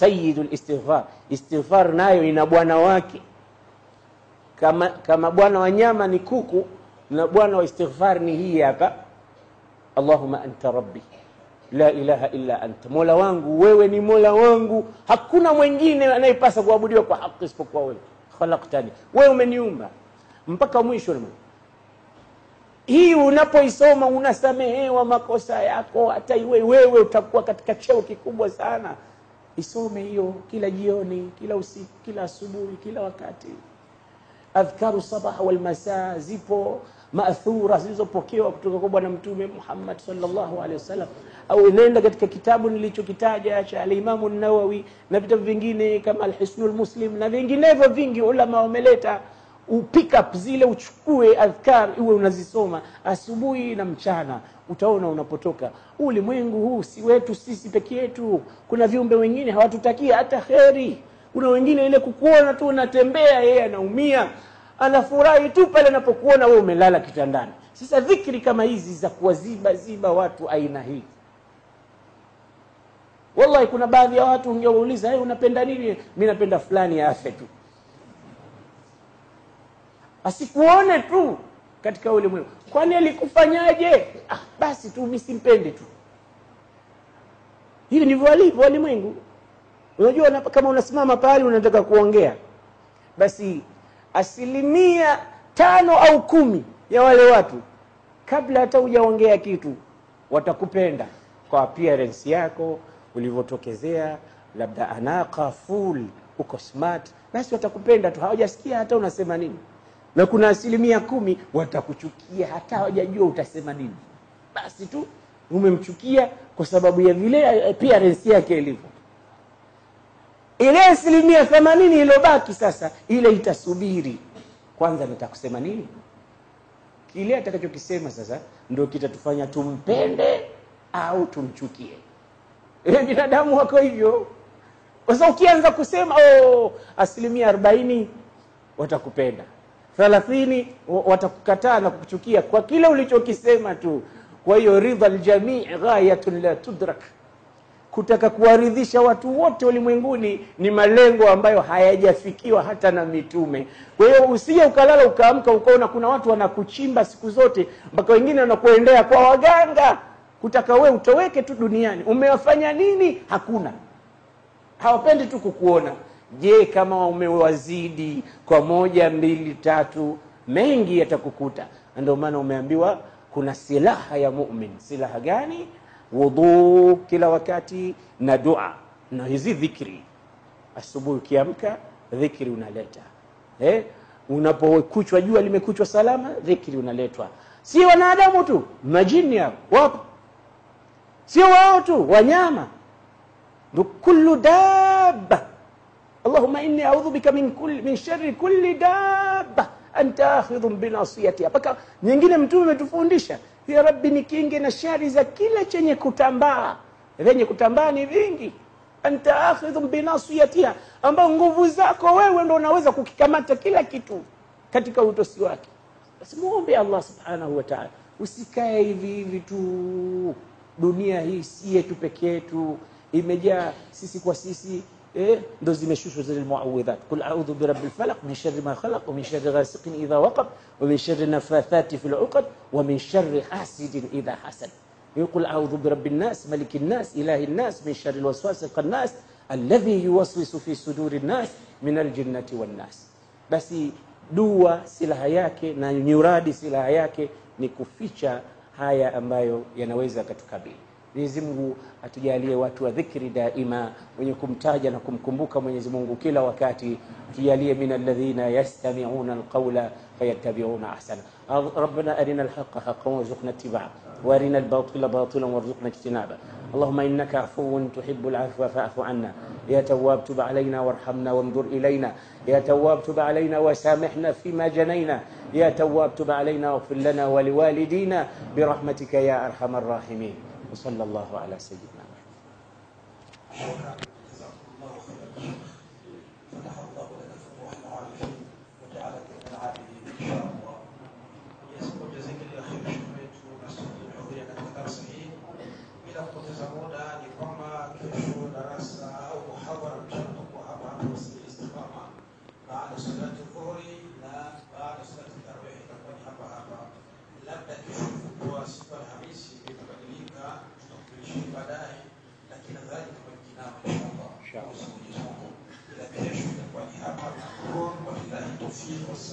sayyidul istighfar istighfar nayo ina bwana wake kama kama bwana wa nyama ni kuku na bwana wa istighfar ni hii hapa allahumma anta rabbi la ilaha illa anta mola wangu wewe ni mola wangu hakuna mwingine anayepasa kuabudiwa kwa haki isipokuwa wewe khalaqtani wewe umeniumba mpaka mwisho ni hii unapoisoma unasamehewa makosa yako hata iwe wewe utakuwa katika cheo kikubwa sana isome hiyo kila jioni kila usiku kila asubuhi kila wakati adhkaru sabah wal masaa zipo maathura zilizopokewa kutoka kwa bwana mtume Muhammad sallallahu alaihi wasallam au nenda katika kitabu nilichokitaja cha alimamu Nawawi na vitabu vingine kama Alhisnul Muslim na vinginevyo vingi ulama wameleta upick up zile uchukue adhkar iwe unazisoma asubuhi na mchana utaona unapotoka ulimwengu huu si wetu sisi peke yetu kuna viumbe wengine hawatutakia hata kheri kuna wengine ile kukuona tu unatembea yeye anaumia anafurahi tu pale anapokuona wewe umelala kitandani sasa dhikri kama hizi za kuwaziba ziba watu aina hii wallahi kuna baadhi ya watu ungewauliza hey, unapenda nini mi napenda fulani afe tu asikuone tu katika ulimwengu kwani alikufanyaje ah, basi tu mi simpende tu hivi ndivyo walivyo walimwengu unajua una, kama unasimama pahali unataka kuongea basi asilimia tano au kumi ya wale watu kabla hata hujaongea kitu watakupenda kwa appearance yako ulivyotokezea labda anaka full uko smart basi watakupenda tu hawajasikia hata unasema nini na kuna asilimia kumi watakuchukia hata hawajajua utasema nini basi tu umemchukia kwa sababu ya vile appearance yake ilivyo ile asilimia themanini iliyobaki sasa ile itasubiri kwanza nitakusema nini kile atakachokisema sasa ndio kitatufanya tumpende au tumchukie e, binadamu wako hivyo sasa ukianza kusema oh, asilimia arobaini watakupenda thalathini watakukataa na kukuchukia kwa kile ulichokisema tu kwa hiyo ridha ljamii ghayatun la tudrak kutaka kuwaridhisha watu wote ulimwenguni ni malengo ambayo hayajafikiwa hata na mitume kwa hiyo usije ukalala ukaamka ukaona kuna watu wanakuchimba siku zote mpaka wengine wanakuendea kwa waganga kutaka we utoweke tu duniani umewafanya nini hakuna hawapendi tu kukuona je kama umewazidi kwa moja mbili tatu mengi yatakukuta ndio maana umeambiwa kuna silaha ya mumin silaha gani wudhu kila wakati na dua na hizi dhikri asubuhi ukiamka dhikri unaleta eh? unapokuchwa jua limekuchwa salama dhikri unaletwa si wanadamu tu majini hao wapo sio wao tu wanyama kullu dabba allahumma inni audhu bika min, kulli, min shari kulli dabba anta akhidhun binasiyatiha mpaka nyingine mtume umetufundisha ya rabbi nikinge na shari za kila chenye kutambaa vyenye kutambaa ni vingi anta akhidhun binasiyatiha ambao nguvu zako wewe ndo unaweza kukikamata kila kitu katika utosi wake basi muombe allah subhanahu wa taala usikae hivi hivi tu dunia hii si yetu peke yetu imejaa sisi kwa sisi eh, ndo zimeshushwa zile muawidhat qul a'udhu birabbil falaq min sharri ma khalaq wa min sharri ghasiqin idha waqab wa min sharri nafathati fil 'uqad wa min sharri hasidin idha hasad يقول أعوذ برب الناس ملك الناس إله الناس من شر الوسواس الخناس الذي يوسوس في صدور الناس من الجنة والناس basi dua silaha yake na nyuradi silaha yake ni kuficha haya ambayo yanaweza akatukabili Mwenyezi Mungu atujalie watu wa dhikri daima, wenye kumtaja na kumkumbuka Mwenyezi Mungu kila wakati. Tujalie min alladhina yastami'una alqawla fayattabi'una ahsana. Rabbana arina alhaqqa haqqan warzuqna ittiba'a wa arina albatila batilan warzuqna ijtinaba. اللهم انك عفو تحب العفو فاعف عنا يا تواب تب علينا وارحمنا وانظر الينا يا تواب تب علينا وسامحنا فيما جنينا يا تواب تب علينا واغفر لنا ولوالدينا برحمتك يا ارحم الراحمين وصلى الله على سيدنا محمد فتح الله لنا فتوح العارفين وجعلك من العابدين ان شاء الله. جزاك الله خير شيخ wetu na kuhudhuria katika darasa hii. Bila kupoteza muda, ni kwamba kesho darasa au muhadhara inshallah Mwenyezi Mungu ila kesho itakuwa ni hapa na wabillahi tawfiq